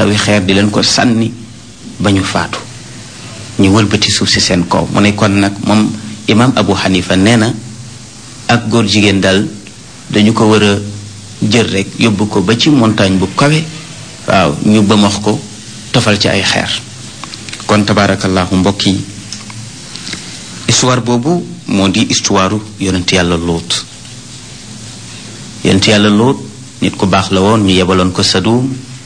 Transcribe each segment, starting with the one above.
tawi xeer di leen ko sànni ba ñu faatu ñu wëlbati suuf si seen kaw mu ne kon nag moom imam abu xanifa nee na ak góor jigéen daal dañu ko war a jël rek yóbbu ko ba ci montagne bu kawe waaw ñu bëmax ko tofal ci ay xeer kon tabaarakallahu mbokk yi histoire boobu moo di histoire yonent yàlla lóot yonent yàlla lóot nit ku baax la woon ñu yebaloon ko Sadum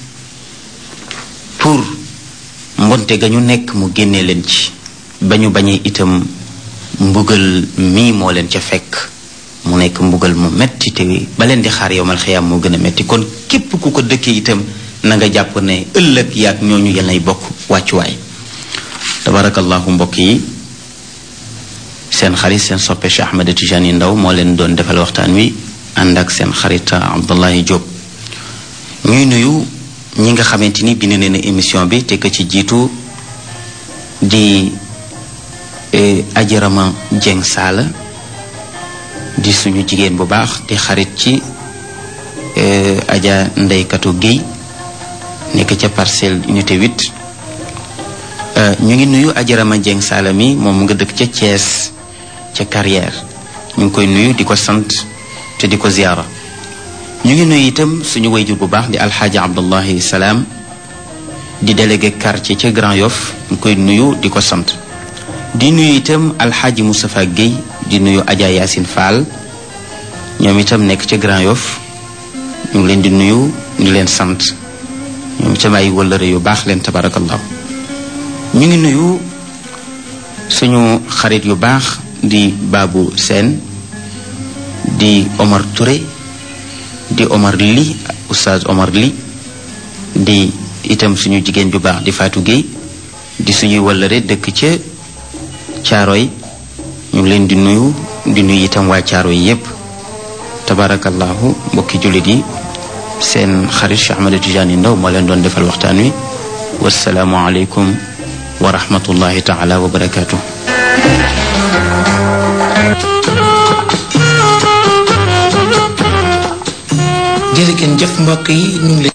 pour mbonte ga ñu nekk mu génnee leen ci ba ñu bañee itam mbugal mii moo leen ca fekk mu nekk mbugal mu metti te ba leen di xaar yowmal xiyaam moo gën a metti kon képp ku ko dëkkee itam na nga jàpp ne ëllëg yaag ñooñu yal nay bokk wàccuwaay tabarakallahu mbokk yi seen xarit seen soppe Cheikh Ahmed Tijani Ndaw moo leen doon defal waxtaan wi ànd ak seen xarit Abdullahi Diop ñuy nuyu ñi nga xamante ni bind nañu émission bi te ka ci jiitu di ajarama Jeng Saala di suñu jigéen bu baax di xarit ci aja ndeykatu Guèye nekk ca parcelle unité 8 ñu ngi nuyu ajarama Jeng Saala mi moom nga dëkk ca Thiès ca carrière ñu ngi koy nuyu di ko sant te di ko ziyaara ñu ngi nuyu itam suñu wayjur bu baax di alxaaji abdullahi salaam di délégué quartier ca Grand Yoff ñu koy nuyu di ko sant di nuyu itam alxaaji Moustapha Guèye di nuyu Adja Yacine Fall ñoom itam nekk ca Grand Yoff ñu ngi leen di nuyu di leen sant ñoom itam ay wëllëre yu baax leen tabarakallahu ñu ngi nuyu suñu xarit yu baax di Babou Sène di Omar Touré di Omar Li oustaz Omar Li di itam suñu jigéen ju baax di Fatou Gueye di suñuy wëllëre dëkk ca Caaroy ñu ngi leen di nuyu di nuyu itam waa Caaroy yépp tabarakallahu mbokki jullit yi seen xarit Cheikh Ahmed Tidiane Ndaw moo leen doon defal waxtaan wi wasalaamu aleykum wa rahmatullahi taala wa barakaatu jërëjëf mbokk yi ñu ngi